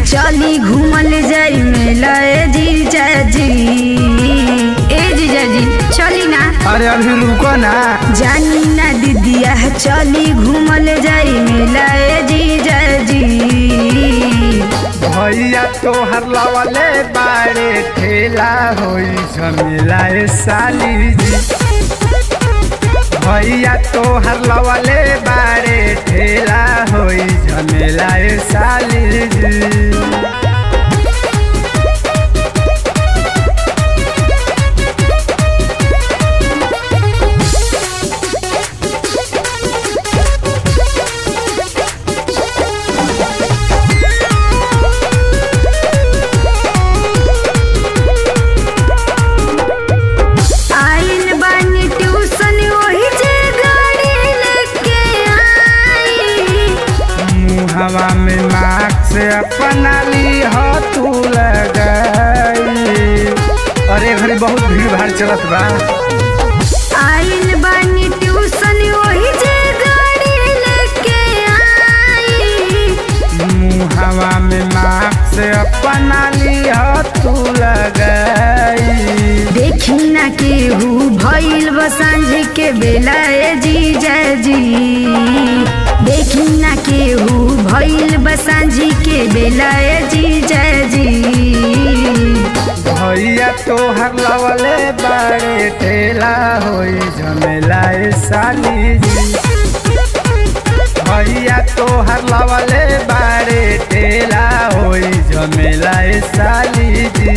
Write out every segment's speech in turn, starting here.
चली घूमल जाई मेला ए जीजा जी ए जीजा जी चली ना अरे अभी रुको ना जानी ना दीदिया चली घूमल जाई मेला ए जीजा जी भैया तोहर लवले बारे ठेला होई झमेला ए साली जी भैया तोहर लवले बारे ठेला होई झमेला ए साली जी आइल बानी ट्यूशन वही जे गाड़ी लेके आई मुहवा में मास्क अपना ली हो तू लगाई अरे घड़ी बहुत भीड़ भाड़ चलत बा आइल बानी ट्यूशन वही जे गाड़ी लेके आई मुहवा में मास्क अपना ली हो तू लगाई देखी ना केहू भइल बसांझ के बेला ए जीजा जी देखी ना केहू भइल बसांझ के बेला ए जीजा जी भैया तोहर लवले बारे ठेला होई झमेला ए साली जी भैया तोहर लवले बारे ठेला होई झमेला ए साली जी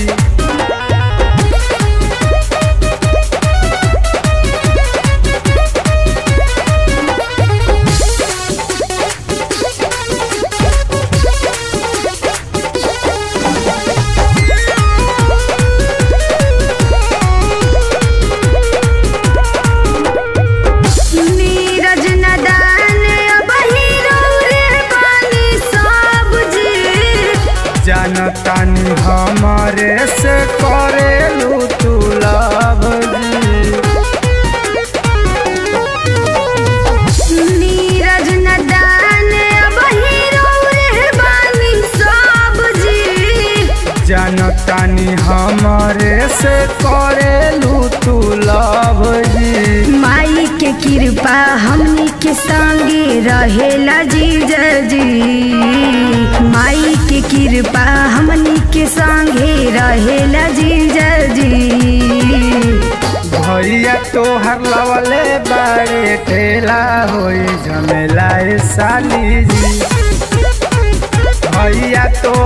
नीरज नदान अब हीरो रे बानी सब जी जानतानी हमरे से करेलू तू लव जी नीरज नदान अब हीरो रे बानी सब जी जानतानी हमरे से करेलू तू लव जी माई के कृपा हमनी के संगे रहेला जीजा जी माई के कृपा हमनी के संगे रहेला जीजा जी भैया तोहर लवले बारे ठेला होई झमेला ए साली जी भैया तो